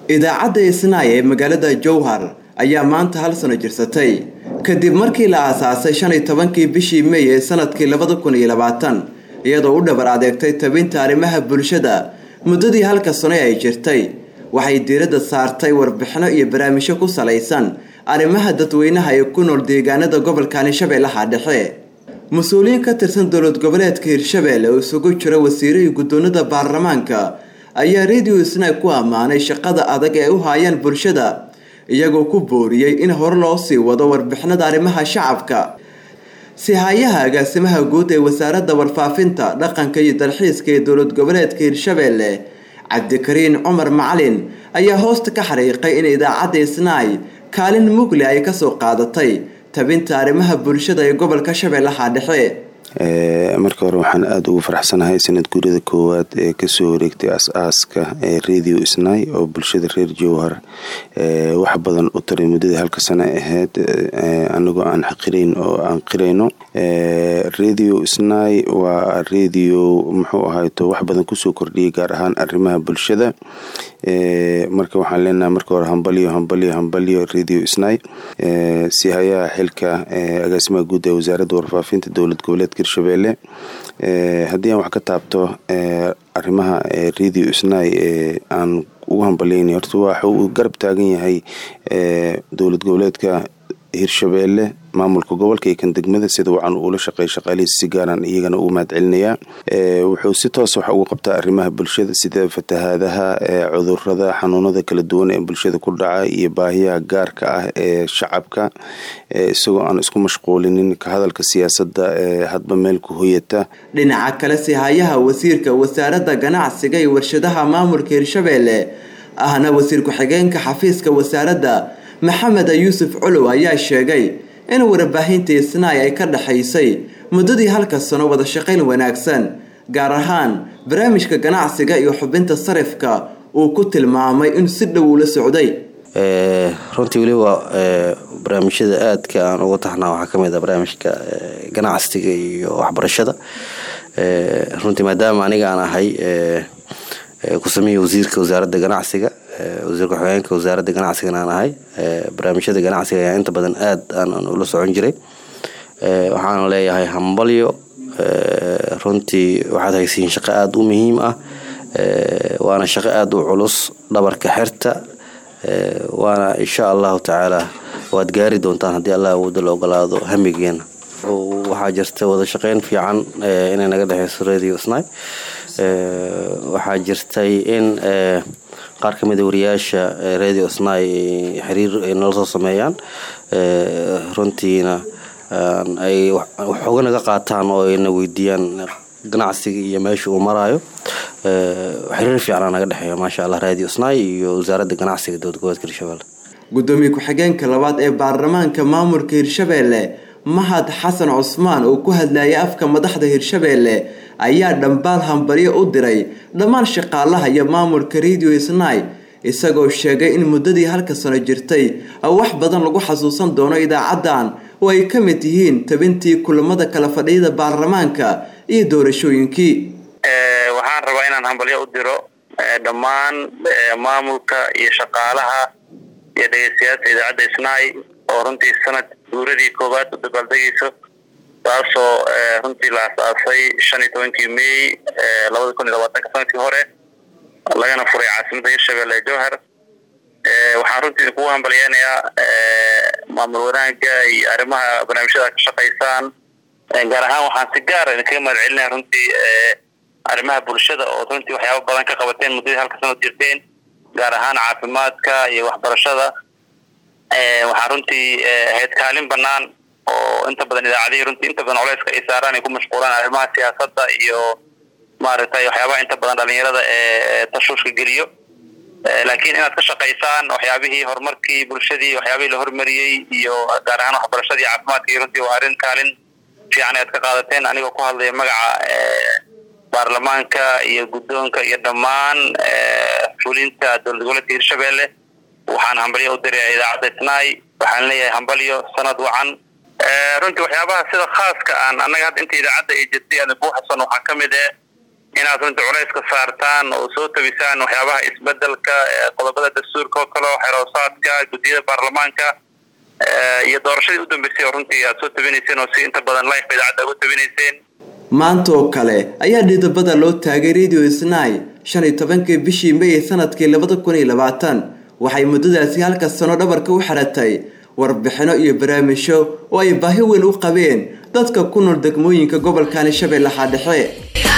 idaacadda isnaay ee magaalada jowhar ayaa maanta hal sano jirsatay kadib markii la aasaasay shan iyo tobankii bishii meey ee sanadkii labada kun iyo labaatan iyadoo u dhabar adeegtay tabinta arrimaha bulshada muddadii halka sano ay jirtay waxay diiradda saartay warbixino iyo barnaamijyo ku salaysan arrimaha dadweynaha ee ku nool deegaanada gobolkani shabeellaha dhexe mas-uuliyiin ka tirsan dowlad goboleedka hirshabeelle oo isugu jira wasiiro iyo guddoonada baarlamaanka ayaa radio isnay ku ammaanay shaqada adag ee u haayaan bulshada iyagoo ku booriyey in hore loo sii wado warbixinada arrimaha shacabka sihayaha agaasimaha guud ee wasaaradda warfaafinta dhaqanka iyo dalxiiska ee dowlad goboleedka hirshabeelle cabdikariin cumar macalin ayaa hoosta ka xariiqay in idaacadda isnaay kaalin mugli ay kasoo qaadatay tabinta arrimaha bulshada ee gobolka shabeellaha dhexe marka hore waxaan aada ugu faraxsanahay sanad guurida koowaad ee kasoo wareegtay as-aaska ee radio isnay oo bulshada reer jowhar wax badan u taray muddadii halka sano ahayd anagoo aan xaqirayn oo aan qirayno radio isnay waa radio muxuu ahayto wax badan kusoo kordhiyay gaar ahaan arrimaha bulshada marka waxaan leenahay marka hore hambalyo hambalyo hambalyo radio isnay sihayaha xilka agaasimaha guud ee wasaaradda warfaafinta dowlad goboleedka hirshabeelle haddii aan wax ka taabto arrimaha radio isnay ee aan ugu hambalyeynay horta waxa uu garab taagan yahay dowlad goboleedka hirshabeelle maamulka gobolka iyo kan degmada sida wacan uula shaqeey shaqaalihiis si gaaraan iyagana ugu mahad celinayaa wuxuu si toos wax uga qabtaa arrimaha bulshada sida fatahaadaha cudurada xanuunada kala duwan ee bulshada ku dhaca iyo baahiyaha gaarka ah ee shacabka isagoo aan isku mashquulinin ka hadalka siyaasadda ee hadba meel ku hoyata dhinaca kale sihayaha wasiirka wasaaradda ganacsiga iyo warshadaha maamulka hirshabeelle ahna wasiir ku-xigeenka xafiiska wasaaradda maxamed yuusuf colow ayaa sheegay in warbaahinta isnaay ay ka dhexaysay muddadii halka sano wada shaqayn wanaagsan gaar ahaan barnaamijka ganacsiga iyo xubinta sarifka uu ku tilmaamay in si dhow ula socday runtii weliba barnaamijyada aadka aan uga taxnaa waxaa kamid ah barnaamijka ganacsiga iyo waxbarashada runtii maadaama aniga aan ahay kusameeya wasiirka wasaaradda ganacsiga wasiir ku-xigeenka wasaaradda ganacsigana aan ahay barnaamijyada ganacsiga ayaa inta badan aad aan ula socon jiray waxaana leeyahay hambalyo runtii waxaad haysiin shaqo aada u muhiim ah waana shaqo aada u culus dhabarka xirta waana insha allahu tacaala waad gaari doontaan haddii allah awooda la ogolaado hamigeena waxaa jirta wada shaqeyn fiican inay naga dhexeyso radio sni waxaa jirtay in qaar ka mida wariyaasha radio sni xiriir ay nala soo sameeyaan runtiina ay waxooga naga qaataan oo ayna weydiiyaan ganacsiga iyo meesha uu maraayo xiriir fiicana naga dhexeeya maasha allah radio sni iyo wasaaradda ganacsiga dowlad goboleedka hirshabelle gudoomiye ku-xigeenka labaad ee baarlamaanka maamulka hirshabeelle mahad xasan cusmaan oo ku hadlayay afka madaxda hirshabeelle ayaa dhambaal hambaryo u diray dhammaan shaqaalaha iyo maamulka radio isnay isagoo sheegay in muddadii halka sano jirtay wax badan lagu xasuusan doono idaacaddan oo ay ka mid yihiin tabintii kulamada kala fadhiyada baarlamaanka iyo doorashooyinkii waxaan rabaa inaan hambalyo u diro dhammaan maamulka iyo shaqaalaha iyo dhegeystayaasha idaacadda isnay oo runtii sanad guuradii koowaad u dabaaldegayso taasoo runtii la asaasay shan iyo tobankii may labada kun iyo labaatanka sanadkii hore lagana furay caasimadda hirshabelle jowhar waxaan runtii kugu hambalyeynayaa maamul wanaagga iyo arrimaha barnaamijyada ka shaqaysaan gaar ahaan waxaan si gaara idinkaga mahad celinaya runtii arrimaha bulshada oo runtii waxyaaba badan ka qabateen muddadii halka sanad jirteen gaar ahaan caafimaadka iyo waxbarashada waxaa runtii ahayd kaalin banaan oo inta badan idaacadihii runtii inta badan culeyska ay saaraan ay ku mashquulaan arrimaha siyaasadda iyo maaragtay waxyaabaha inta badan dhalinyarada ee tashuushka geliyo laakiin inaad ka shaqaysaan waxyaabihii horumarkii bulshadii waxyaabihii la hormariyey iyo gaar ahaan waxbarashadii caafimaadkii runtii waa arrin kaalin fiican aad ka qaadateen anigoo ku hadlaya magaca baarlamaanka iyo guddoonka iyo dhammaan fulinta dowlad goboleedka hirshabelle waxaan hambalyo u diraya idaacadda isnay waxaan leeyahay hambalyo sanad wacan runtii waxyaabaha sida khaaska aan annaga hadda inta idaacadda ay jirtay aan kuu xasan waxaa ka mid eh inaad runtii culayska saartaan oo soo tabisaan waxyaabaha isbedelka qodobada dastuurka oo kale xeroosaadka guddiyada baarlamaanka iyo doorashadii u dambeysay oo runtii aad soo tabinayseen oo si inta badan life idaacadda uga tabinayseen maanta oo kale ayaa dhidabada loo taagay radio snai shan iyo tobankii bishii may sanadkii labada kun iyo labaatan waxay muddadaasi halka sano dhabarka u xidhatay warbixino iyo barnaamijyo oo ay baahi weyn u qabeen dadka ku nool degmooyinka gobolkani shabeellaha dhexe